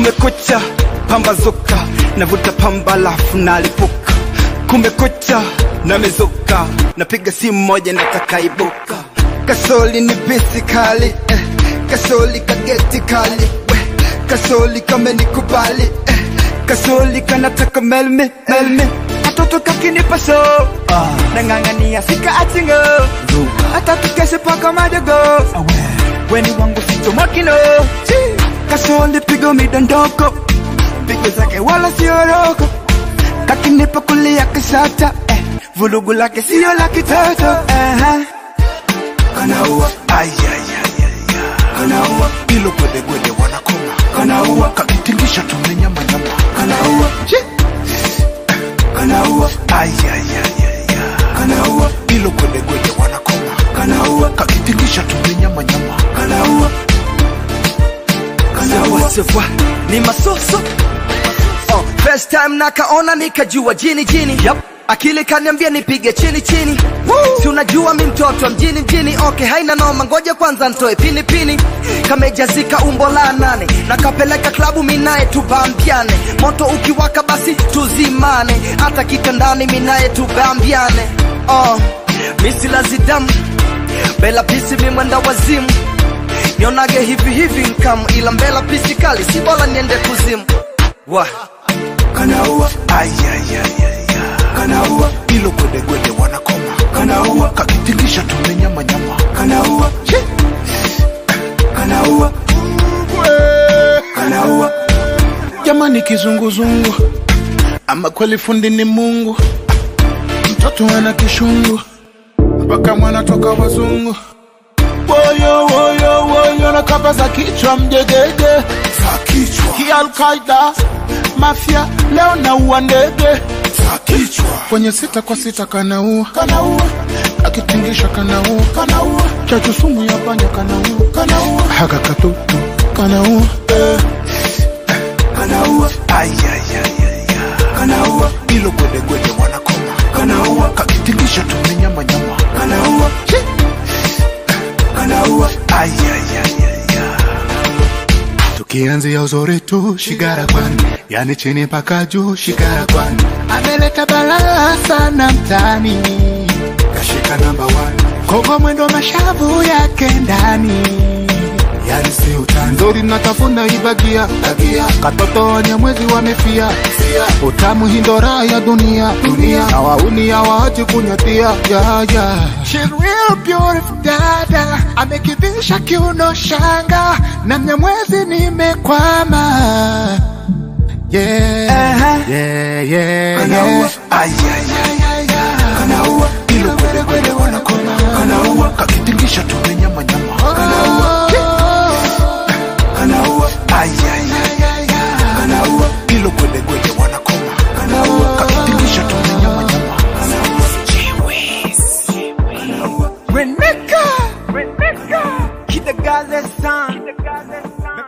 kumekucha pambazuka navuta pamba lafu nalipuka kumekucha namezuka napiga simu moja natakaibuka kasoli ni bisi kali eh. kasoli kageti kali we. kasoli kamenikubali eh. kasoli kanataka melmi melmi katoto kakinipa so ah. nang'ang'ania sika achingo hata tukeshe paka madogo weni wangu ficho makino kasoli pigo midondoko pigo zake wala sioroko kakinipa kulia kisata eh. vulugu lake sio la kitoto eh. kanaua kanaua ilo gwedegwede wanakoma kanaua kakitingisha tumenyamanyama kanaua kanaua kanaua ilo gwedegwede wanakoma kanaua kakitingisha tumenyamanyama kanaua kanaua Sawa, ni masoso oh, first time nakaona nikajua jini jini yep. akili kaniambia nipige chini chini si unajua mi mtoto wa mjini mjini okay haina noma ngoja kwanza ntoe pini pini kamejazika umbo la nane nakapeleka klabu minaye tubambiane moto ukiwaka basi tuzimane hata kitandani minaye tubambiane oh, misilazidamu bela pisi mimwenda wazimu nionage hivi hivi nkam ila mbela pisi kali si bora niende kuzimu wa kanaua kanaua ilo gwedegwede wanakoma kanaua kakitingisha tumenyamanyama kanaua kanaua kanaua jamani kizunguzungu ama kweli fundi ni mungu mtoto ana kishungu mpaka mwana toka wazungu woyo woyo woyo na kamba za kichwa mjegege za kichwa kialkaida mafya leo naua ndege za kichwa kwenye sita kwa sita kanaua kanaua akitingisha kanaua kanaua chachu sumu ya panya kanaua kanaua haka katutu kanaua eh. kanaua kanaua ilo gwedegwede wanakoma kanaua kakitingisha tumenyamanyama kanaua kanaua tukianzia uzuri tu shigara kwani yani chini mpaka juu shigara kwani ameleta balaa sana mtani kashika namba kogo mwendo mashavu yake ndani yani si utani nzuri natafuna ibagia bagia katoto wenye mwezi wamefia utamu hindora ya dunia dunia na wauni hawaachi kunyatia ya ya She real beautiful dada amekivisha kiuno shanga na mnyamwezi nimekwama yeah yeah yeah yeah kanaua ilo kwede kwede wanakoma kanaua kakitingisha tumenyamanyama kanaua kanaua kanaua ilo kwede kwede wanakoma kanaua kakitingisha tumenyamanyama Reneka Reneka Kidagale san